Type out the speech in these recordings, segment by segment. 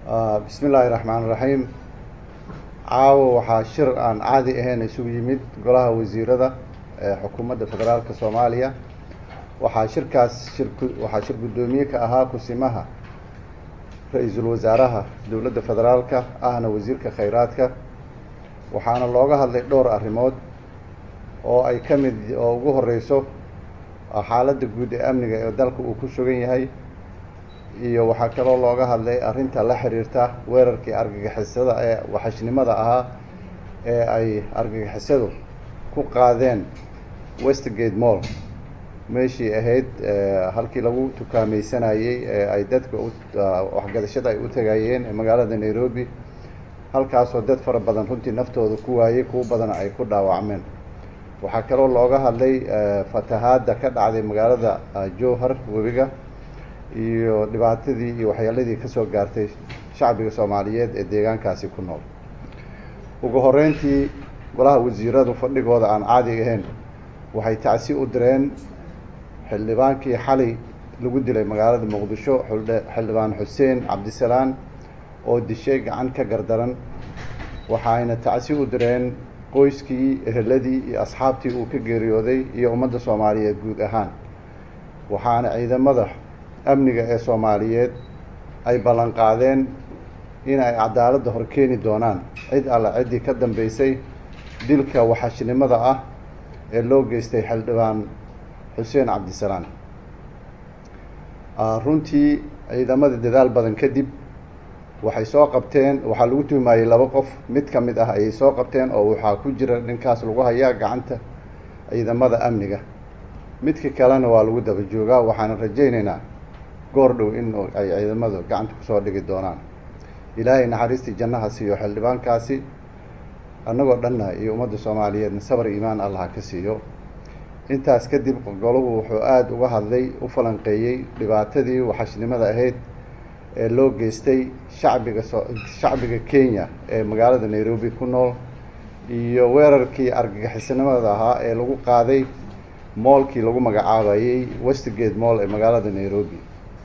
bismi illaahi raxmaan raxiim caawo waxaa shir aan caadi ahayn isugu yimid golaha wasiirada ee xukuumadda federaalka soomaaliya waxaa shirkaas shir waxaa shir guddoomiye ka ahaa kusimaha ra-iisul wasaaraha dowladda federaalka ahna wasiirka khayraadka waxaana looga hadlay dhowr arrimood oo ay ka mid oo ugu horeyso xaaladda guud ee amniga ee dalka uu ku sugan yahay iyo waxaa kaloo looga hadlay arrinta la xiriirta weerarkii argagixisada ee waxashnimada ahaa ee ay argagixisadu ku qaadeen westgate mall meeshii ahayd halkii lagu tukaamaysanayey ee ay dadka waxgadashada ay u tagayeen ee magaalada nairobi halkaasoo dad fara badan runtii naftooda ku waayey kuwo badana ay ku dhaawacmeen waxaa kaloo looga hadlay fatahaadda ka dhacday magaalada jowhar webiga iyo dhibaatadii iyo waxyaaladii kasoo gaartay shacbiga soomaaliyeed ee deegaankaasi ku nool ugu horeyntii golaha wasiiradu fadhigooda aan caadi ahayn waxay tacsi u direen xildhibaankii xalay lagu dilay magaalada muqdisho xildhibaan xuseen cabdisalaan oo dishay gacan ka gardaran waxayna tacsi u direen qoyskii eheladii iyo asxaabtii uu ka geeriyooday iyo ummadda soomaaliyeed guud ahaan waxaana ciidamada amniga ee soomaaliyeed ay ballan qaadeen in ay cadaaladda hor keeni doonaan cid alla ciddii ka dambeysay dilka waxashnimada ah ee loo geystay xildhibaan xuseen cabdisalaan runtii ciidamada dadaal badan kadib waxay soo qabteen waxaa lagu tuhumayey laba qof mid ka mid ah ayay soo qabteen oo waxaa ku jira ninkaas lagu hayaa gacanta ciidamada amniga midka kalena waa lagu daba joogaa waxaana rajaynaynaa goor dhow in ay ciidamadu gacanta kusoo dhigi doonaan ilaahay naxariistii jannaha siiyo xildhibaankaasi annagoo dhanna iyo ummadda soomaaliyeedna sabar iimaan allah ka siiyo intaas kadib golahu wuxuu aada uga hadlay u falanqeeyey dhibaatadii waxashnimada ahayd ee loo geystay shacbiga so shacbiga kenya ee magaalada nairobi ku nool iyo weerarkii argagixisnimada ahaa ee lagu qaaday moolkii lagu magacaabayey westgate moll ee magaalada nairobi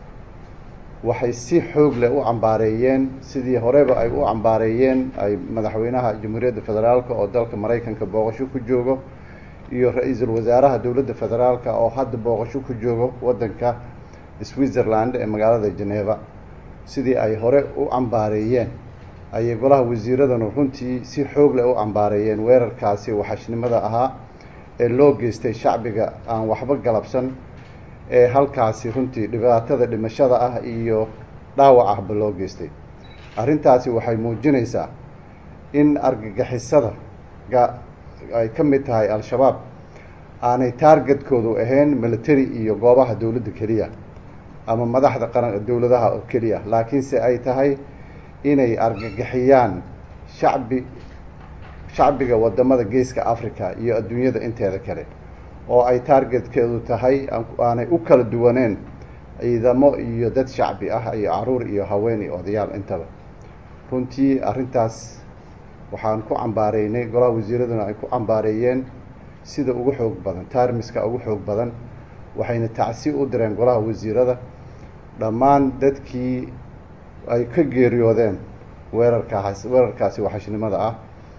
waxay si xoog leh u cambaareeyeen sidii horeba ay u cambaareeyeen ay madaxweynaha jamhuuriyadda federaalka oo dalka maraykanka booqasho ku joogo iyo ra-iisul wasaaraha dowladda federaalka oo hadda booqasho ku joogo waddanka switzerland ee magaalada geneva sidii ay hore u cambaareeyeen ayay golaha wasiiradanu runtii si xoog leh u cambaareeyeen weerarkaasi waxashnimada ahaa ee loo geystay shacbiga aan waxba galabsan ee halkaasi runtii dhibaatada dhimashada ah iyo dhaawac ahba loo geystay arrintaasi waxay muujinaysaa in argagixisada ga ay ka mid tahay al-shabaab aanay taargetkoodu ahayn military iyo goobaha dowladda keliya ama madaxda qaran dowladaha oo keliya laakiinse ay tahay inay argagixiyaan shacbi shacbiga wadamada geeska africa iyo adduunyada inteeda kale oo ay taargetkeedu tahay aanay u kala duwaneen ciidamo iyo dad shacbi ah iyo caruur iyo haween iyo odayaal intaba runtii arrintaas waxaan ku cambaareynay golaha wasiiraduna ay ku cambaareeyeen sida ugu xoog badan taarmiska ugu xoog badan waxayna tacsi u direen golaha wasiirada dhammaan dadkii ay ka geeriyoodeen weerarkaas weerarkaasi waxashnimada ah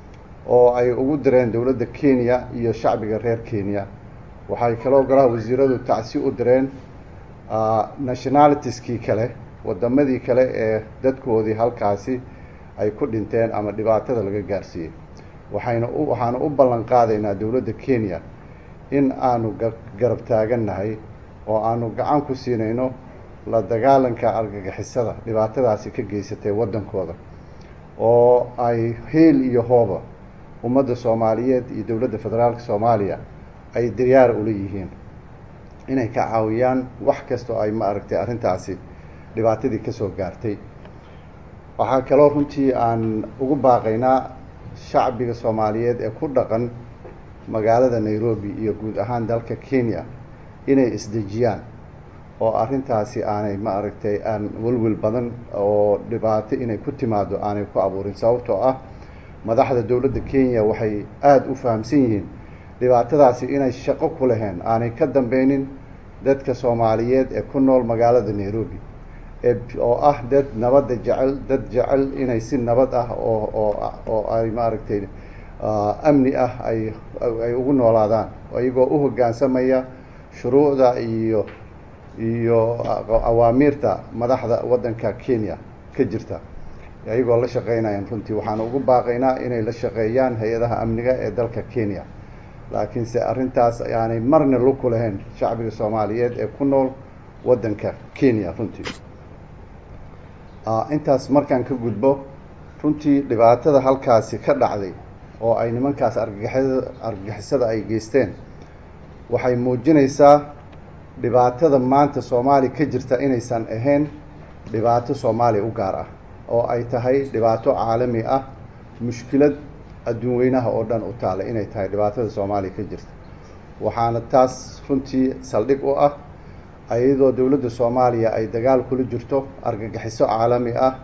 oo ay ugu direen dowladda kenya iyo shacbiga reer kenya waxay kaloo golaha wasiiradu tacsi u direen nationalitieskii kale wadamadii kale ee dadkoodii halkaasi ay ku dhinteen ama dhibaatada laga gaarsiiyey waxayna u waxaanu u ballan qaadaynaa dowladda kenya in aanu garab taagannahay oo aanu gacan ku siinayno la dagaalanka argagixisada dhibaatadaasi ka geysatay waddankooda oo ay heel iyo hooba ummadda soomaaliyeed iyo dowladda federaalka soomaaliya ay diyaar ula yihiin inay ka caawiyaan wax kastoo ay ma aragtay arrintaasi dhibaatadii kasoo gaartay waxaa kaloo runtii aan ugu baaqaynaa shacbiga soomaaliyeed ee ku dhaqan magaalada nairobi iyo guud ahaan dalka kenya inay isdejiyaan oo arrintaasi aanay ma aragtay aan welwel badan oo dhibaato inay ku timaado aanay ku abuurin sababtoo ah madaxda dowladda kenya waxay aada u fahamsan yihiin dhibaatadaasi inay shaqo ku laheen aanay ka dambeynin dadka soomaaliyeed ee ku nool magaalada nairobi oo ah dad nabadda jecel dad jecel inay si nabad ah oo oo oo ay maaragtay amni ah ay ay ugu noolaadaan iyagoo u hoggaansamaya shuruucda iyo iyo awaamiirta madaxda waddanka kenya ka jirta iyagoo la shaqeynayaan runtii waxaan ugu baaqaynaa inay la shaqeeyaan hay-adaha amniga ee dalka kenya laakiinse arrintaas aanay marna luku lahayn shacbiga soomaaliyeed ee ku nool waddanka kenya runtii intaas markaan ka gudbo runtii dhibaatada halkaasi ka dhacday oo ay nimankaas argagixisada argagixisada ay geysteen waxay muujinaysaa dhibaatada maanta soomaaliya ka jirta inaysan ahayn dhibaato soomaaliya u gaar ah oo ay tahay dhibaato caalami ah mushkilad adduun weynaha oo dhan u taala inay tahay dhibaatada soomaaliya ka jirta waxaana taas runtii saldhig u ah iyadoo dowladda soomaaliya ay dagaal kula jirto argagixiso caalami ah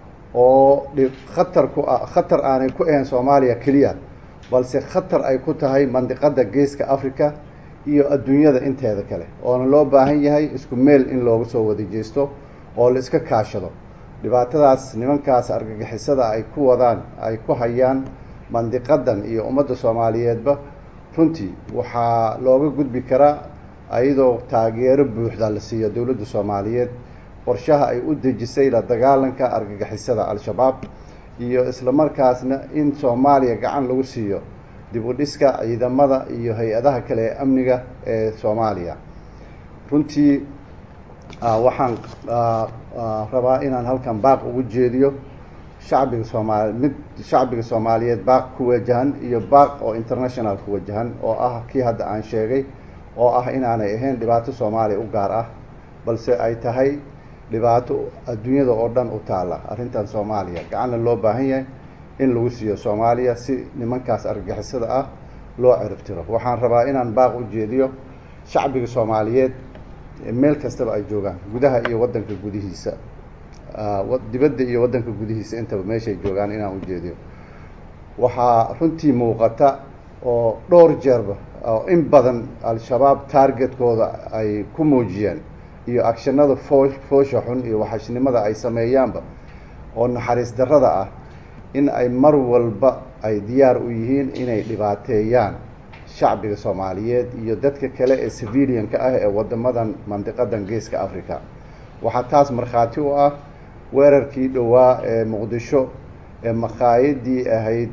oo khatar ku ah khatar aanay ku ahayn soomaaliya keliya balse khatar ay ku tahay mandiqadda geeska africa iyo adduunyada inteeda kale oona loo baahan yahay isku meel in loogu soo wada jeesto oo la iska kaashado dhibaatadaas nimankaas argagixisada ay ku wadaan ay ku hayaan mandiqadan iyo ummadda soomaaliyeedba runtii waxaa looga gudbi karaa iyadoo taageero buuxda la siiyo dowladda soomaaliyeed qorshaha ay u dejisay la dagaalanka argagixisada al-shabaab iyo isla markaasna in soomaaliya gacan lagu siiyo dib u dhiska ciidamada iyo hay-adaha kale ee amniga ee soomaaliya runtii waxaan rabaa inaan halkan baaq ugu jeediyo shacbiga soomaali mid shacbiga soomaaliyeed baaq ku wajahan iyo baaq oo international ku wajahan oo ah kii hadda aan sheegay oo ah inaanay ahayn dhibaato soomaaliya u gaar ah balse ay tahay dhibaato adduunyada oo dhan u taalla arrintan soomaaliya gacanna loo baahan yahay in lagu siiyo soomaaliya si nimankaas argagixisada ah loo ciribtiro waxaan rabaa inaan baaq u jeediyo shacbiga soomaaliyeed meel kastaba ay joogaan gudaha iyo waddanka gudihiisa dibadda iyo waddanka gudihiisa intaba meeshay joogaan inaan u jeediyo waxaa runtii muuqata oo dhowr jeerba oo in badan al-shabaab targetkooda ay ku muujiyeen iyo agshanada foo foosha xun iyo waxashnimada ay sameeyaanba oo naxariis darrada ah in ay mar walba ay diyaar u yihiin inay dhibaateeyaan shacbiga soomaaliyeed iyo dadka kale ee civilianka ah ee waddamadan mandiqadan geeska africa waxaa taas markhaati u ah weerarkii dhowaa ee muqdisho ee makhaayadii ahayd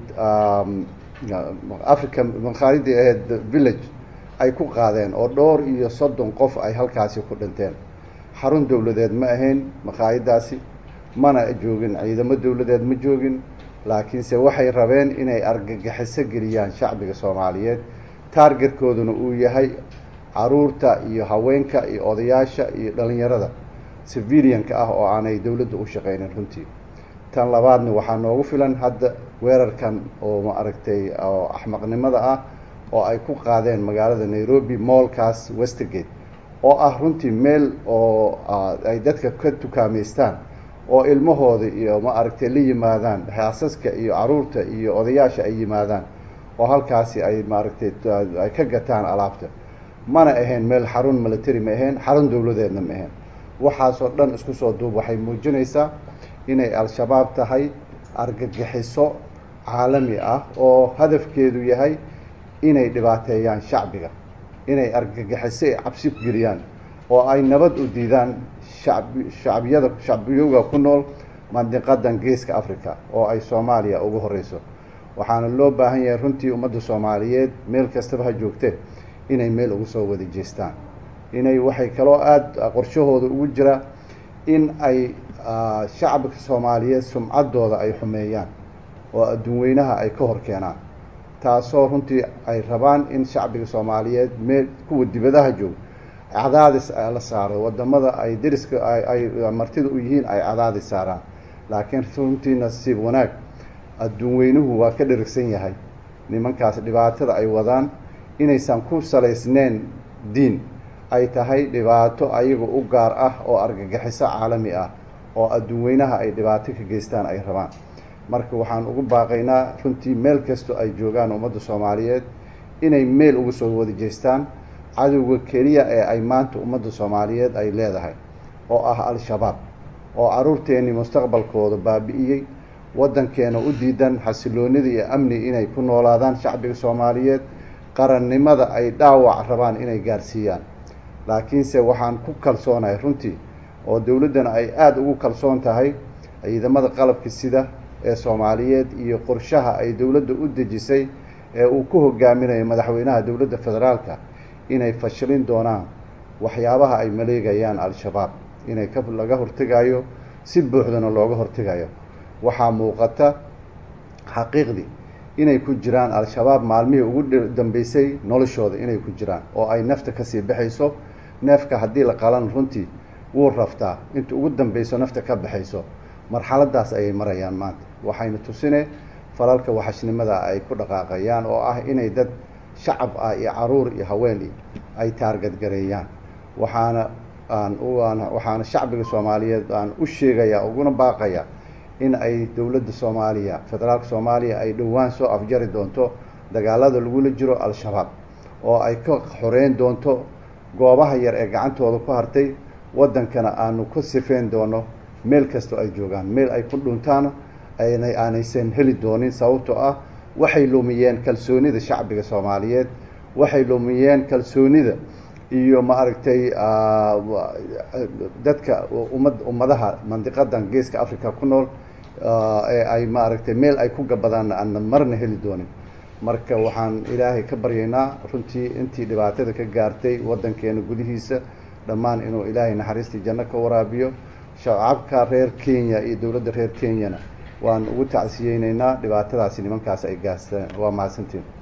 africa makhaayadii ahayd village ay ku qaadeen oo dhowr iyo soddon qof ay halkaasi ku dhinteen xarun dowladeed ma ahayn makhaayadaasi mana joogin ciidamo dowladeed ma joogin laakiinse waxay rabeen inay argagixiso geliyaan shacbiga soomaaliyeed taargetkooduna uu yahay caruurta iyo haweenka iyo odayaasha iyo dhalinyarada civilianka ah oo aanay dowladda u shaqeynin runtii tan labaadna waxaa noogu filan hadda weerarkan oo ma aragtay oo axmaqnimada ah oo ay ku qaadeen magaalada nairobi moolkaas westergate oo ah runtii meel oo ay dadka ka tukaameystaan oo ilmahooda iyo ma aragtay la yimaadaan xaasaska iyo caruurta iyo odayaasha ay yimaadaan oo halkaasi ay maaragtay ay ka gataan alaabta mana ahayn meel xarun military ma ahayn xarun dowladeedna ma ahayn waxaasoo dhan isku soo duub waxay muujinaysaa inay al-shabaab tahay argagixiso caalami ah oo hadafkeedu yahay inay dhibaateeyaan shacbiga inay argagixiso ay cabsi geliyaan oo ay nabad u diidaan shacbi shacbiyada shacbiyoga ku nool mandiqadan geeska africa oo ay soomaaliya ugu horeyso waxaana loo baahan yahay runtii ummadda soomaaliyeed meel kastaba ha joogtee inay meel ugu soo wada jeestaan inay waxay kaloo aada qorshahooda ugu jira in ay shacabka soomaaliyeed sumcaddooda ay xumeeyaan oo adduun weynaha ay ka hor keenaan taasoo runtii ay rabaan in shacbiga soomaaliyeed meel kuwa dibadaha joog cadaadis la saaro wadamada ay deriska ay martida u yihiin ay cadaadis saaraan laakiin runtii nasiib wanaag adduun weynuhu waa ka dherigsan yahay nimankaas dhibaatada ay wadaan inaysan ku salaysneyn diin ay tahay dhibaato ayaga u gaar ah oo argagixiso caalami ah oo adduun weynaha ay dhibaato ka geystaan ay rabaan marka waxaan ugu baaqaynaa runtii meel kastoo ay joogaan ummadda soomaaliyeed inay meel uga soo wada jeestaan cadowga keliya ee ay maanta ummadda soomaaliyeed ay leedahay oo ah al-shabaab oo carruurteennii mustaqbalkooda baabi'iyey waddankeena u diidan xasiloonida iyo amni inay ku noolaadaan shacbiga soomaaliyeed qarannimada ay dhaawac rabaan inay gaarsiiyaan laakiinse waxaan ku kalsoonahay runtii oo dowladdana ay aada ugu kalsoon tahay ciidamada qalabka sida ee soomaaliyeed iyo qorshaha ay dowladda u dejisay ee uu ku hogaaminayo madaxweynaha dowladda federaalka inay fashilin doonaan waxyaabaha ay maleegayaan al-shabaab inay ka laga hortegayo si buuxdana looga hortegayo waxaa muuqata xaqiiqdii inay ku jiraan al-shabaab maalmihii ugu dambeysay noloshooda inay ku jiraan oo ay nafta kasii baxayso neefka haddii la qalan runtii wuu raftaa inta ugu dambeyso nafta ka baxayso marxaladaas ayay marayaan maanta waxayna tusine falalka waxashnimada ay ku dhaqaaqayaan oo ah inay dad shacab ah iyo caruur iyo haween ay taargadgareeyaan waxaana aan waxaana shacbiga soomaaliyeed aan u sheegaya uguna baaqaya in ay dowladda soomaaliya federaalka soomaaliya ay dhowaan soo afjari doonto dagaalada lagula jiro al-shabaab oo ay ka xoreyn doonto goobaha yar ee gacantooda ku hartay waddankana aanu ka sifeyn doono meel kastoo ay joogaan meel ay ku dhuntaan ayna aanaysan heli doonin sababtoo ah waxay lumiyeen kalsoonida shacbiga soomaaliyeed waxay lumiyeen kalsoonida iyo maaragtay dadka ummad ummadaha mandiqadan geeska africa ku nool ee ay maaragtay meel ay ku gabadaan aanna marna heli doonin marka waxaan ilaahay ka baryaynaa runtii intii dhibaatada ka gaartay waddankeena gudihiisa dhammaan inuu ilaahay naxariistii janno ka waraabiyo shacabka reer kenya iyo dowladda reer kenyana waan ugu tacsiyeyneynaa dhibaatadaasi nimankaas ay gaasteen waa mahadsantiin